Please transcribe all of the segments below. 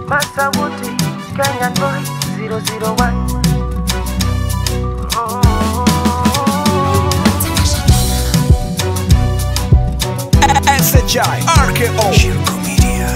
Masawuti, Kenyan boy, 001. SHI RKO Shirko Media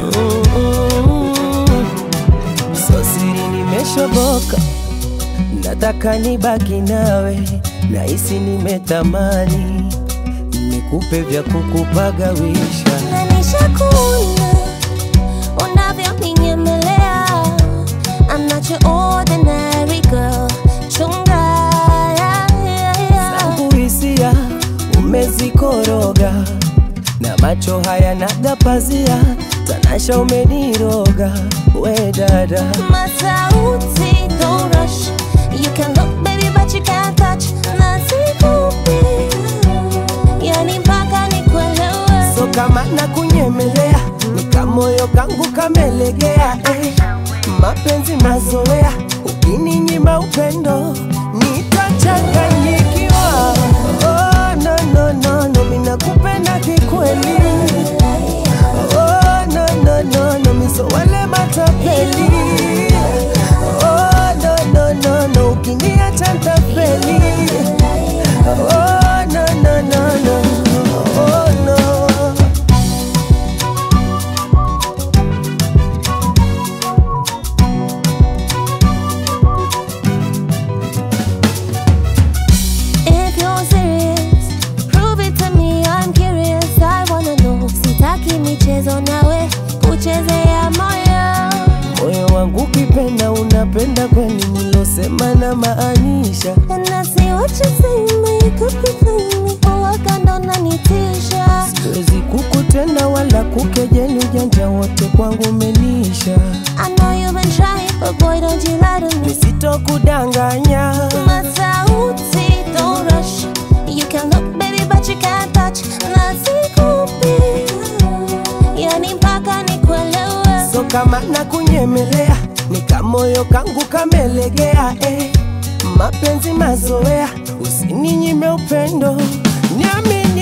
So siri nimeshoboka, nataka nibaki nawe, nahisi nimetamani nikupe vya kukupagawisha. Na nishakuona unavyoninyemelea. I'm not your ordinary girl. Chunga, yeah, yeah, yeah. zangu hisia umezikoroga na macho haya nagapazia tanasha umeniroga we dada Masauti, don't rush. You can look, baby, but you can't touch. Na sikupi, yani mpaka nikuelewe. so kama na kunyemelea nikamoyo kangu kamelegea eh. mapenzi mazoea ukininyima upendo nitachanganyikiwa oh, no, no, no, no, minakupenda kikweli oh, no, no, no, no, miso wale matapeli oh, no, no, no, no, ukiniacha ntafeli oh, no, no, no, no, oh, no. If you're serious, prove it to me. I'm curious. I wanna know. Sitaki michezo nawe kuchezea moyo. moyo wangu ukipenda unapenda kweli nilosema na maanisha And I see what you say, you could be playing me. Uwaka ndo nanitisha. siwezi kukutenda wala kukejeli ujanja wote kwangu umenisha I know you've been trying, but boy, don't you lie to me. nisitokudanganya Masauti, don't rush. You can look, baby, but you can't touch. Na sikupi, yani mpaka nikuelewe. so kama na kunyemelea nikamoyo kangu kamelegea eh. mapenzi mazoea usininyime upendo niamini